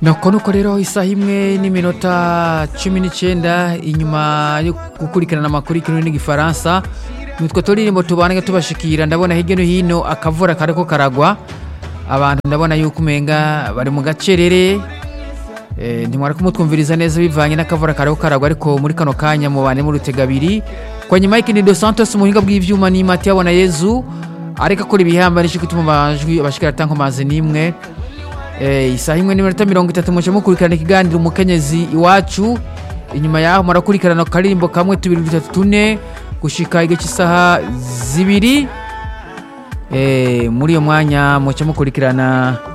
nuko nuko rero isaha imwe n'iminota cumi n'icyenda inyuma yo gukurikirana amakuru y'ikirundi n'igifaransa nitwe turirimbo tubana tubashikira ndabona hirya no hino akavura kariko karagwa abantu ndabona yuko umenga bari mu gacerere Eh, ntimwara kumutwumviriza neza bivanye n'akavura kariko karagwa ariko muri kano kanya mubane mu rutega abiri kwa nyuma y'ikindi dos santos mu buhinga bw'ivyuma ni mati yabona yezu ariko akora ibihamba n'icyo gutuma amajwi abashikira tanko mazi n'imwe Eh, isaha imwe n'iminota mirongo itatu muce mukurikirana ikiganiro umukenyezi iwacu inyuma yaho murakurikirana akaririmbo kamwe tubiri dutatu tune gushika igihe cy'isaha zibiri Eh, muri iyo mwanya muce mukurikirana